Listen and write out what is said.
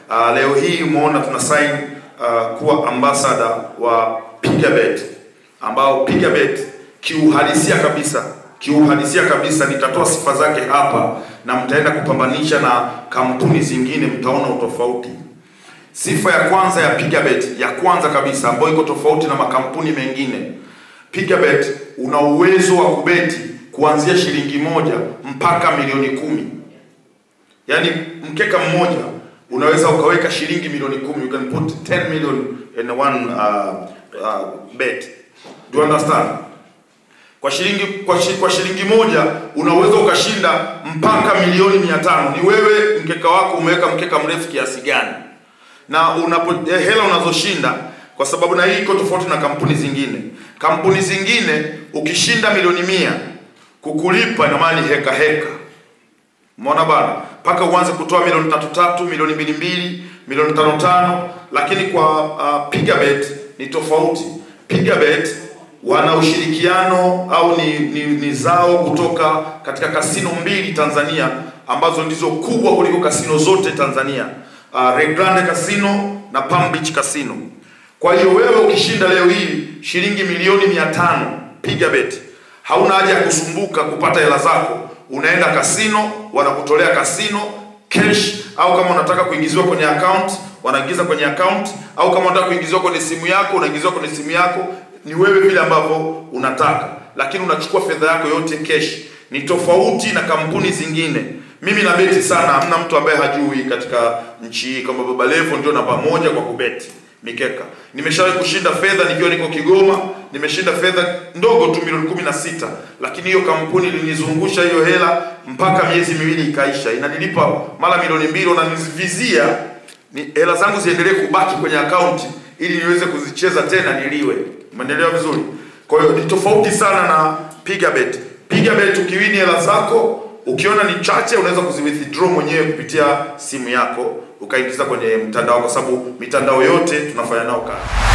Uh, leo hii umeona tuna sign uh, kuwa ambassador wa Pigabet ambao Pigabet kiuhalisia kabisa kiuhalisia kabisa, nitatoa sifa zake hapa na mtaenda kupambanisha na kampuni zingine, mtaona utofauti. Sifa ya kwanza ya Pigabet ya kwanza kabisa ambayo iko tofauti na makampuni mengine, Pigabet una uwezo wa kubeti kuanzia shilingi moja mpaka milioni kumi. Yaani mkeka mmoja unaweza ukaweka shilingi milioni kumi. You can put 10 million in one uh, uh, bet. Do you understand? Kwa shilingi kwa, shi, kwa shilingi moja unaweza ukashinda mpaka milioni mia tano. Ni wewe mkeka wako umeweka mkeka mrefu kiasi gani, na unapo eh, hela unazoshinda kwa sababu na hii iko tofauti na kampuni zingine. Kampuni zingine ukishinda milioni mia kukulipa ina maana ni heka heka, umeona bana, mpaka uanze kutoa milioni tatu tatu, milioni mbili mbili, milioni tano tano. Lakini kwa uh, Pigabet ni tofauti. Pigabet wana ushirikiano au ni, ni, ni zao kutoka katika kasino mbili Tanzania ambazo ndizo kubwa kuliko kasino zote Tanzania, uh, Rio Grande Casino na Palm Beach Casino. Kwa hiyo wewe ukishinda leo hii shilingi milioni mia tano Pigabet, hauna haja ya kusumbuka kupata hela zako, unaenda kasino, wanakutolea kasino cash, au kama unataka kuingiziwa kwenye account wanaingiza kwenye account, au kama unataka kuingiziwa kwenye simu yako unaingiziwa kwenye simu yako. Ni wewe vile ambavyo unataka, lakini unachukua fedha yako yote cash. Ni tofauti na kampuni zingine. Mimi nabeti sana, hamna mtu ambaye hajui katika nchi hii kwamba Baba Levo ndio namba moja kwa kubeti mikeka. Nimeshawahi kushinda fedha nikiwa niko Kigoma, nimeshinda fedha ndogo tu milioni kumi na sita, lakini hiyo kampuni ilinizungusha hiyo hela mpaka miezi miwili ikaisha, inanilipa mara milioni mbili, wananivizia ni hela zangu ziendelee kubaki kwenye akaunti ili niweze kuzicheza tena niliwe. Umeelewa vizuri? Kwa hiyo ni tofauti sana na Pigabet. Pigabet ukiwini hela zako ukiona ni chache, unaweza kuziwithdraw mwenyewe kupitia simu yako ukaingiza kwenye mtandao, kwa sababu mitandao yote tunafanya nao kazi.